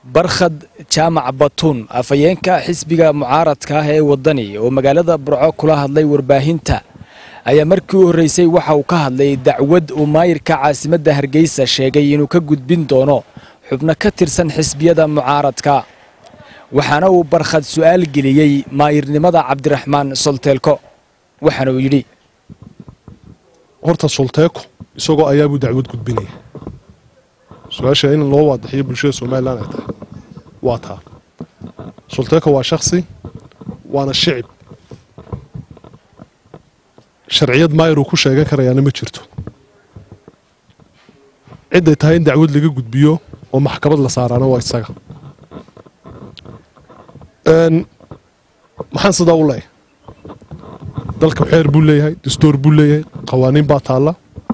barkhad jaamac batuun afhayeenka xisbiga mucaaradka ah ee waddani oo magaalada burco kula hadlay warbaahinta ayaa markii u horreysay waxa uu ka hadlay dacwad uu maayirka caasimadda hargeysa sheegay inuu ka gudbin doono xubno ka tirsan xisbiyada mucaaradka waxaana uu barkhad su'aal geliyey maayirnimada cabdiraxmaan solteelko waxaana uu yidhi horta solteeko isagoo ayaabuu dacwad gudbinaya su-aasha in loo waadaxiyo bulshada somalilan ay tahay waa taa solteeko waa shaksi waana shicib sharciyad maayir uu ku sheegan karayaana ma jirto cidday tahay in dacwad laga gudbiyo oo maxkamad la saaraana waa isaga maxaan sidaa u leeyahay dalka xeer buu leeyahay dastuur buu leeyahay qawaaniin baa taalla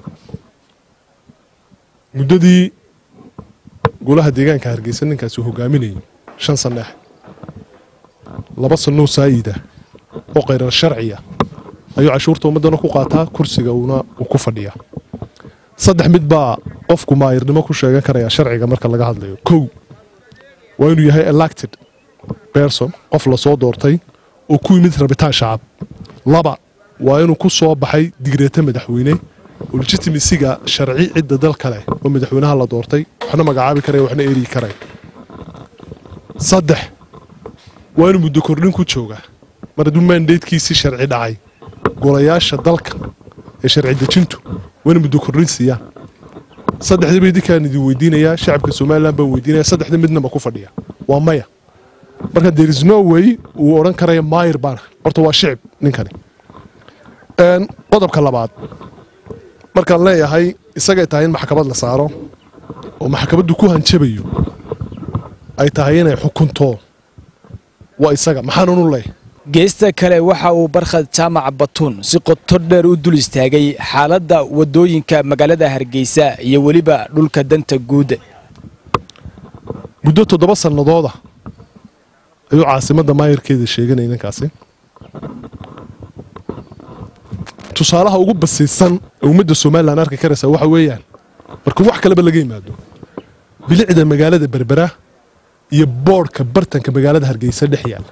muddadii golaha deegaanka hargeysa ninkaasi hogaaminayay shan sanneex laba sannoo saayidah oo qayrar sharciya ayuu cashuurta ummaddana ku qaataa kursiga uuna uu ku fadhiyaa saddex mid baa qofku maayirnimo ku sheegan karayaa sharciga marka laga hadlayo kow waa inuu yahay elected berson qof lasoo doortay oo ku yimid rabitaan shacab laba waa inuu ku soo baxay digreeta madaxweyne oo legitimisiga sharci cidda dalka leh oo madaxweynaha la doortay waxna magacaabi karaya waxna erigi karaya saddex waa inuu muddo kordhin ku joogaa mar hadduu maandeydkiisii sharci dhacay golayaasha dalka ee sharci dejintu waa inuu muddo kordhin siiyaan saddexdaba idinkaan idin weydiinayaa shacabka somalilan baan weydiinaya saddexda midnaba ku fadhiya waa maya marka there is no way uu odhan karaya maayir baana horta waa shicib ninkani qodobka labaad markaan leeyahay isagay tahay in maxkamad la saaro oo maxkamaddu ku hanjabayo ay tahay inay xukunto waa isaga maxaanunu leeyahay geesta kale waxa uu barkhad jaamac batuun si qoto dheer u dul istaagay xaaladda waddooyinka magaalada hargeysa iyo weliba dhulka danta guud muddo toddoba sannadooda ayuu caasimadda maayirkeeda sheeganaya ninkaasi tusaalaha ugu basiisan ee ummadda somalilan arki karaysa waxa weeyaan marka wax kaleba laga yimaado bilicda magaalada berbera iyo boodhka bartanka magaalada hargeysa dhex yaalla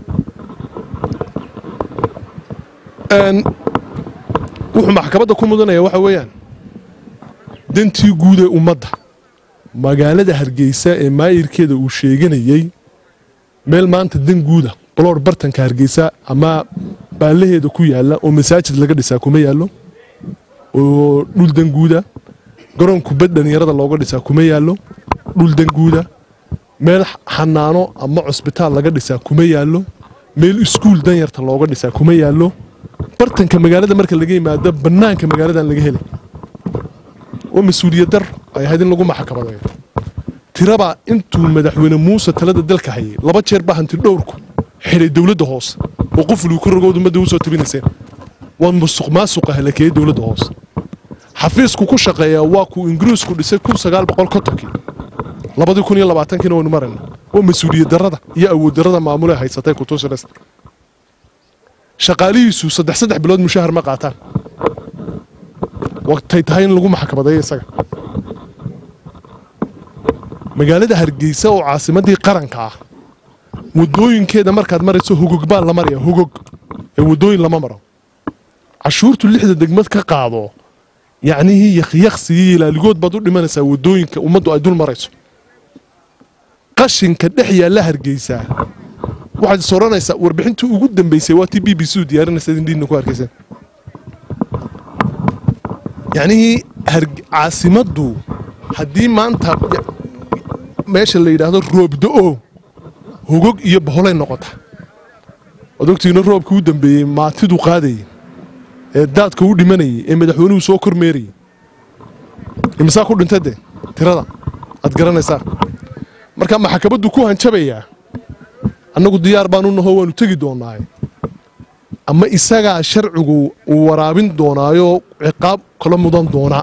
wuxuu maxkamadda ku mudanaya waxa weeyaan dantii guud ee ummadda magaalada hargeysa ee maayirkeeda uu sheeganayey meel maanta dan guuda baloor bartanka hargeysa ama baallaheeda ku yaalla oo masaajid laga dhisaa kuma yaallo oo dhul danguuda garoon kubad dhallinyarada looga dhisaa kuma yaallo dhul danguuda meel xanaano ama cusbitaal laga dhisaa kuma yaallo meel iskuul danyarta looga dhisaa kuma yaallo bartanka magaalada marka laga yimaado bannaanka magaaladan laga helay oo mas-uuliyad dar ay ahayd in lagu maxkamadeeyo tirabaa intuu madaxweyne muuse talada dalka hayay laba jeer baa hanti dhowrku xidhay dowladda hoose oo qufluu ku rogood ummadda usoo tabinayseen waa musuq maasuqa halakeeyey dowladda hoose xafiisku ku shaqeeyaa waa kuu ingiriisku dhisay kun sagaal boqol kontonkii labadii kun iyo labaatankiina waynu marayna waa mas-uuliyad darrada iyo awood darrada maamule haysatay kutusires shaqaalihiisu saddex saddex bilood mushahar ma qaataan waqtay tahay in lagu maxkamadeeyo isaga magaalada hargeysa oo caasimadii qaranka ah wadooyinkeeda markaad marayso hogog baa la maraya hogog ee wadooyin lama maro cashuurtu lixda degmad ka qaado yacnihii yakhyaqsigii ilaaligood baad u dhimanaysaa wadooyinka ummaddu ay dul marayso qashinka dhex yaalla hargeysaa waxaad is odhanaysaa warbixintii ugu dambaysay waa tii b b c u diyaarinaysa indhiina ku hargeysan yacnihii caasimaddu haddii maanta meesha la yidhaahdo roobda-o hogog iyo boholay noqota waad ogtiina roobkii u dambeeyey maatidu qaadayay ee daadka u dhimanayay ee madaxweynuhu soo kormeerayay imisaa ku dhintay dee tirada aad garanaysaa marka maxkamaddu ku hanjabayaa annagu diyaar baanu naho waanu tegi doonaaye ama isagaa sharcigu uu waraabin doonaayoo ciqaab kala mudan doona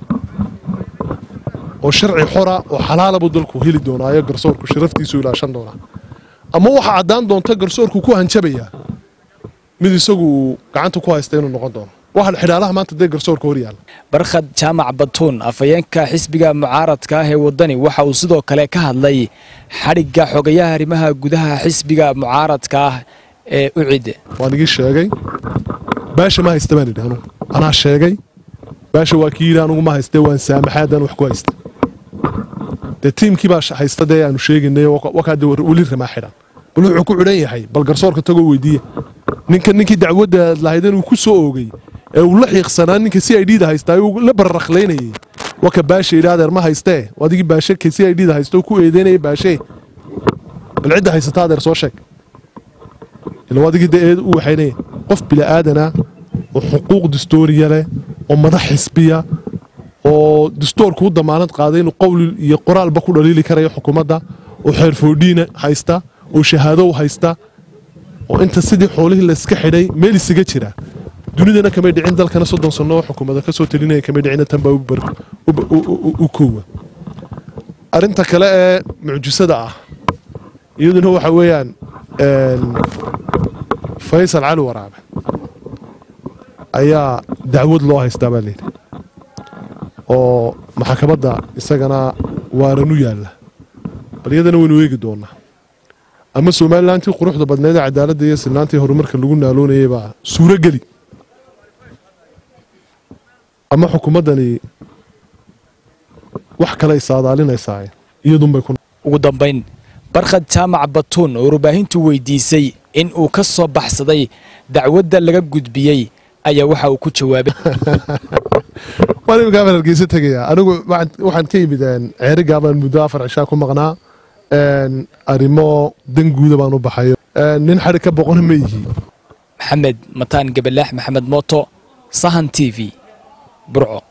oo sharci xora oo xalaalabuu dalku heli doonaayo garsoorku sharaftiisu ilaashan doonaa ama waxaa caddaan doonta garsoorku ku hanjabayaa mid isagu uu gacanta ku haysta inuu noqon doono waxaan xidhaalaha maanta dee garsoorka hor yaalla barkhad jaamac batuun afhayeenka xisbiga mucaaradka ah ee waddani waxa uu sidoo kale ka hadlay xadhigga xogayaha arrimaha gudaha xisbiga mucaaradka ah ee ucid waan igii sheegay baasha ma haysta baan idhi anugu anaa sheegay baasha waa kii yidhi anugu ma haystee waan saamaxaadan wax ku haysta dee tiimkii baa haysta dee aanu sheegaynay wakaade weli ramaa xidhan bal wuxuu ku xidhan yahay bal garsoorka tagoo weydiiya ninka ninkii dacwadda lahaydan uu ku soo oogay ee uu la xiiqsanaa ninka c i d da haystaa uu la bararaqlaynayay waka baasha yidhi adeer ma haystee adigii baashe ka c i d da haysta ku eedeynaya baashee bal cidda haysata adeer soo sheeg ila adigii dee eed u waxaynaya qof bila'aadana oo xuquuq distooriya leh oo madax xisbiya oo distoorku u damaanad qaaday inuu qowli iyo qoraalba ku dhaliili karayo xukuumadda oo xeerfoodhiina haysta oo shahaadow haysta oo inta sidii xoolihii layska xidhay meel isaga jira dunidana kamay dhicin dalkana soddon sanno oo xukuumada ka soo talinaya kamay dhicina tan baa u koowa arrinta kale ee mucjisada ah iyaduna waxa weeyaan faysal cali waraabe ayaa dacwad loo haystaa baa layidhi oo maxkamadda isagana waaranu yaalla bal iyadana waynu eegi doonaa ama somalilantii quruxda badneedee cadaaladda iyo silnaantii horumarka lagu naaloonayay baa suuro geli ama xukuumaddani wax kaley saadaalinaysaa iyadunbay ugu dambayn barkhad jaamac batuun oo warbaahintu weydiisay in uu ka soo baxsaday dacwadda laga gudbiyey ayaa waxa uu ku jawaabay waan imikaabaan hargeysa tegayaa anigu waxaan ka yimid ceerigaabaan muddo afar cishaa ku maqnaa arrimo dan guuda baan u baxayo nin xadhig ka boqona ma yihi maxamed mataan gabalaax maxamed mooto sahan t v burco